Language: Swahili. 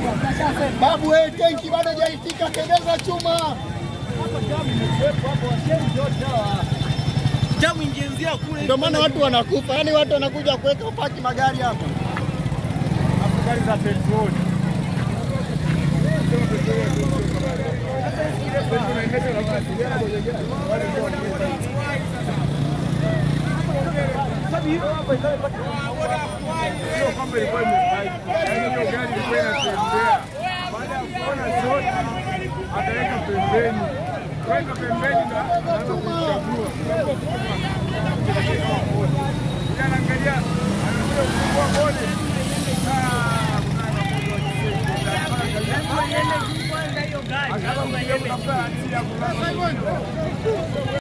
Babu, wewe tenki bado hajaitika, tembeza chuma. Jamu ingeanzia kule. Ndio maana watu wanakufa, yaani watu wanakuja kuweka upaki magari hapa. gari za petroli. Sio kwamba ilikuwa imebaiki, yaani hiyo gari ilikuwa inatembea. Baada ya kuona shoti, akaweka pembeni, weka pembeni na anaanza kuichagua.